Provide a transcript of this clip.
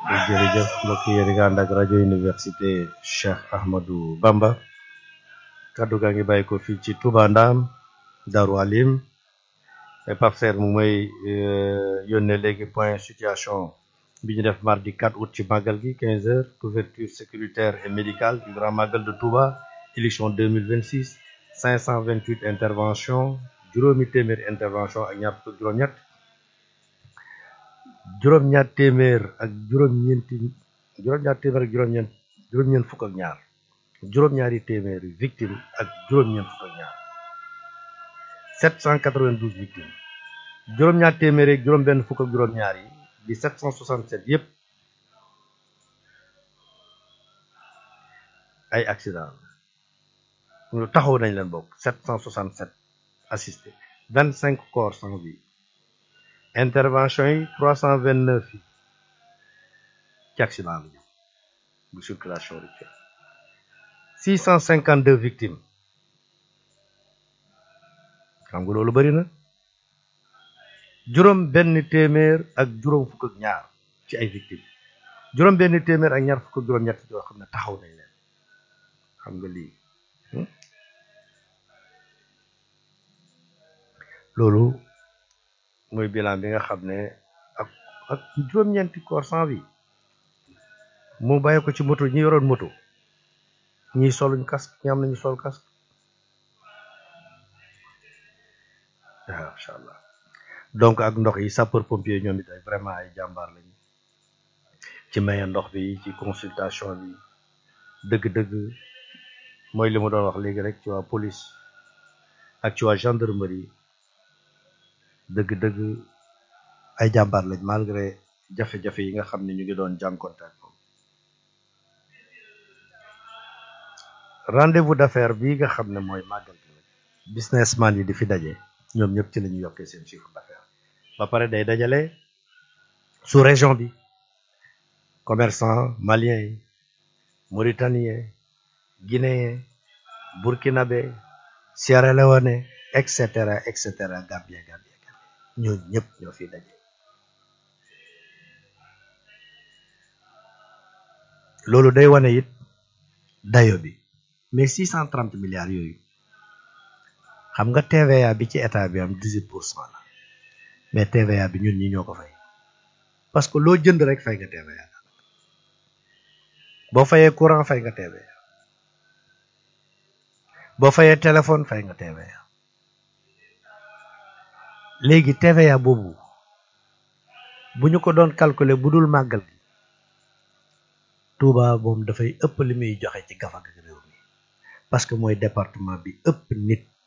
jërëjëf mbokk yi yéen a ngi ànd ak rajo université Cheikh Ahmadou Bamba kaddu gaa ngi bàyyi ko fii ci Touba Ndam Darou Alim Pape Serre mu may yónnee léegi point situation bi ñu def mardi 4 août ci màggal gi 15 heures couverture sécuritaire et médicale du grand magal de Touba élection 2026 528 intervention juróomi téeméeri intervention ak ñaar fukk juróom-ñett juróom-ñaar téeméer ak juróom-ñeenti juróom-ñaar téeméer ak juróom-ñeent juróom-ñeent fukk ak ñaar juróom-ñaari téeméeri victime ak juróom-ñeent fukk ak ñaar 792 victimes juróom-ñaar téeméeri ak juróom-benn fukk ak juróom-ñaar yi di 767 yépp ay accident ñu taxaw nañ leen bokk 767 assistés 25 corps sans vie intervention yi 329 yi ci accident bi bu circulation routière 652 victimes xam nga loolu bari na juróom benn téeméer ak juróom fukk ak ñaar ci ay victimes juróom benn téeméer ak ñaar fukk ak juróom ñett yoo xam ne taxaw nañ leen xam nga lii loolu mooy bilan bi nga xam ne ak ak juróom-ñeenti corps sans vie mu bàyyi ko ci moto ñi yoroon moto ñiy soluñ casque ñi am nañu sol casque waaw incha allah donc ak ndox yi sapeur pompier ñoom it ay vraiment ay jàmbaar lañu ci maye ndox bi ci consultation bi dëgg-dëgg mooy li ma doon wax léegi rek ci waa police ak ci waa gendarmerie dëgg-dëgg ay jàmbaar lañ malgré jafe-jafe yi nga xam ne ñu ngi doon jànkonte ak moom rendez-vous d'affaires bii nga xam ne mooy màggal gi nag businessman yi di fi daje ñoom ñëpp ci la ñu yokkee seen chiffre d'affaires ba pare day dajale sous région bi commerçant malien yi mauritanien guinéen burkinabé Sierra Leone et cetera et cetera Gambie Gambie ñooñu ñëpp ñoo fi daje loolu day wane it dayo bi mais six cent trente milliards yooyu xam nga TVA bi ci état bi am dix-huit pour cent la mais TVA bi ñun ñi ñoo ko fay parce que loo jënd rek fay nga TVA boo fayee courant fay nga TVA boo fayee téléphone fay nga TVA léegi TVA boobu bu ñu ko doon calculer bu dul màggal gi Touba moom dafay ëpp li muy joxe ci gafag réew mi parce que mooy département bi ëpp nit